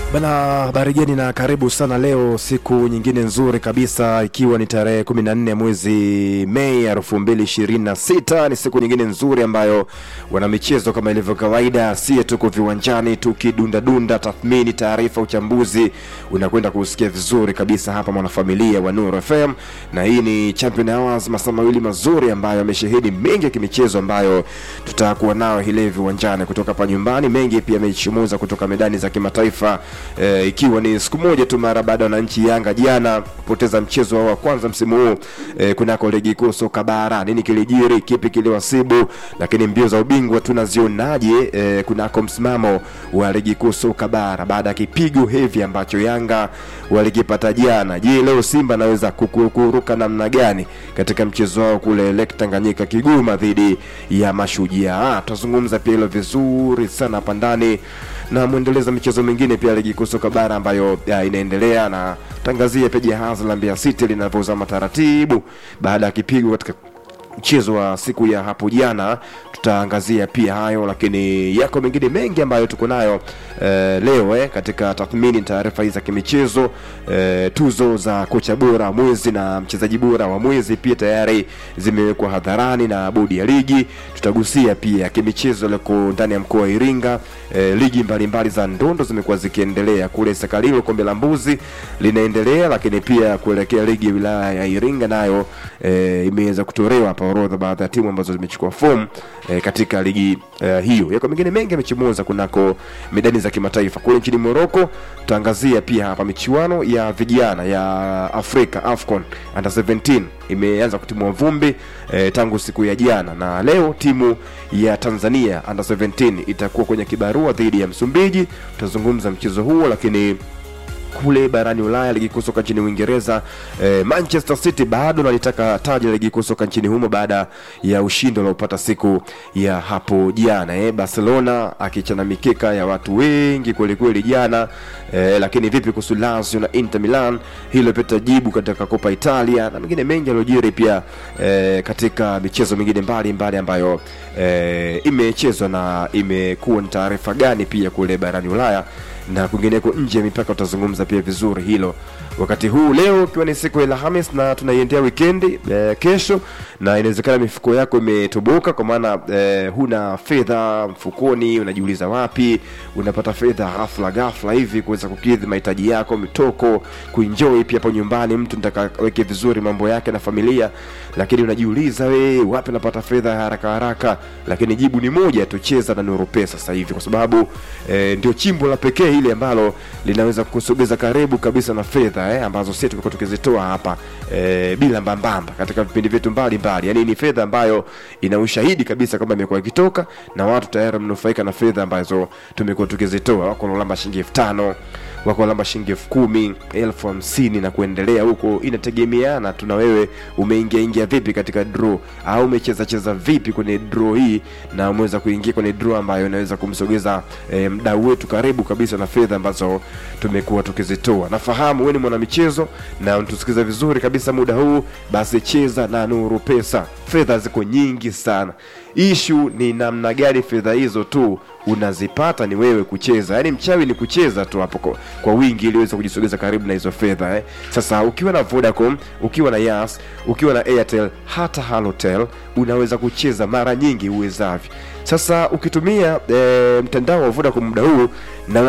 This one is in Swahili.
Bana, habari geni na karibu sana leo, siku nyingine nzuri kabisa, ikiwa ni tarehe 14 mwezi Mei 2026. Ni siku nyingine nzuri ambayo wana michezo kama ilivyo kawaida, sie tuko viwanjani tukidundadunda, tathmini, taarifa, uchambuzi unakwenda kusikia vizuri kabisa hapa mwanafamilia wa Nuru FM, na hii ni Champion Hours, masaa mawili mazuri ambayo yameshehidi mengi ya kimichezo ambayo tutakuwa nao hii leo viwanjani kutoka hapa nyumbani, mengi pia yamechomoza kutoka medani za kimataifa e, ikiwa ni siku moja tu mara baada ya wananchi Yanga jana kupoteza mchezo wao wa kwanza msimu huu e, kunako ligi kuu soka bara. Nini kilijiri, kipi kiliwasibu, lakini mbio za ubingwa tunazionaje e, kunako msimamo wa ligi kuu soka bara baada ya kipigo hevi ambacho Yanga walikipata jana. Je, leo Simba anaweza kukuruka namna gani katika mchezo wao kule Lake Tanganyika Kigoma dhidi ya Mashujaa? Tutazungumza pia hilo vizuri sana hapa ndani na mwendelezo michezo mingine pia ligi kuu soka bara ambayo ya, inaendelea na tangazia pia jahazi la Mbeya City linavyozama taratibu baada ya kipigo katika mchezo wa siku ya hapo jana. Tutaangazia pia hayo, lakini yako mengine mengi ambayo tuko nayo eh, leo eh, katika tathmini taarifa hizi za kimichezo eh, tuzo za kocha bora mwezi na mchezaji bora wa mwezi pia tayari zimewekwa hadharani na bodi ya ligi. Tutagusia pia kimichezo liko ndani ya mkoa wa Iringa. Eh, ligi mbalimbali mbali za ndondo zimekuwa zikiendelea kule Sakalilo, kombe la mbuzi linaendelea, lakini pia kuelekea ligi ya wilaya ya Iringa nayo eh, imeweza kutolewa hapa orodha baadhi ya timu ambazo zimechukua fomu eh, katika ligi eh, hiyo. Yako mengine mengi yamechomoza kunako medani za kimataifa kule nchini Morocco. Tutaangazia pia hapa michuano ya vijana ya Afrika AFCON under 17 imeanza kutimua vumbi eh, tangu siku ya jana, na leo timu ya Tanzania under 17 itakuwa kwenye kibarua dhidi ya Msumbiji. Tutazungumza mchezo huo, lakini kule barani Ulaya, ligi kuu soka nchini Uingereza, eh, Manchester City bado nalitaka taji la ligi kuu soka nchini humo baada ya ushindi unaopata siku ya hapo jana. Eh, Barcelona akichana mikeka ya watu wengi kweli kweli jana. Eh, lakini vipi kuhusu Lazio na Inter Milan? Hilo pia jibu katika Copa Italia na mengine mengi yaliyojiri pia eh, katika michezo mingine mbali mbali ambayo eh, imechezwa na imekuwa ni taarifa gani pia kule barani Ulaya na kwingineko nje ya mipaka. Utazungumza pia vizuri hilo wakati huu leo, ikiwa ni siku ya Alhamis na tunaiendea wikendi eh, kesho, na inawezekana mifuko yako imetoboka kwa maana eh, huna fedha mfukoni, unajiuliza wapi unapata fedha ghafla ghafla hivi kuweza kukidhi mahitaji yako, mitoko, kuenjoy pia hapo nyumbani. Mtu nataka weke vizuri mambo yake na familia, lakini unajiuliza we, wapi unapata fedha haraka haraka? Lakini jibu ni moja tu, cheza na Nuru Pesa sasa hivi, kwa sababu eh, ndio chimbo la pekee hili ambalo linaweza kusogeza karibu kabisa na fedha eh, ambazo sisi tumekuwa tukizitoa hapa eh, bila mbambamba katika vipindi vyetu mbalimbali. Yani ni fedha ambayo ina ushahidi kabisa kwamba imekuwa ikitoka na watu tayari wamenufaika na fedha ambazo tumekuwa tukizitoa. Wako wanaolamba shilingi elfu tano wako wanaolamba shilingi elfu kumi elfu hamsini na kuendelea huko, inategemeana tu na wewe umeingia ingia vipi katika draw au umecheza cheza vipi kwenye draw hii, na umeweza kuingia kwenye draw ambayo inaweza kumsogeza eh, mdau wetu karibu kabisa na fedha ambazo tumekuwa tukizitoa. Nafahamu wewe ni mwanamichezo na unatusikiza vizuri kabisa muda huu, basi cheza na Nuru Pesa. Fedha ziko nyingi sana, ishu ni namna gani fedha hizo tu unazipata ni wewe kucheza. Yaani mchawi ni kucheza tu hapo kwa, kwa wingi ili uweze kujisogeza karibu na hizo fedha eh. Sasa ukiwa na Vodacom, ukiwa na Yas, ukiwa na Airtel, hata Halotel unaweza kucheza mara nyingi uwezavyo. Sasa ukitumia eh, mtandao wa Vodacom muda huu na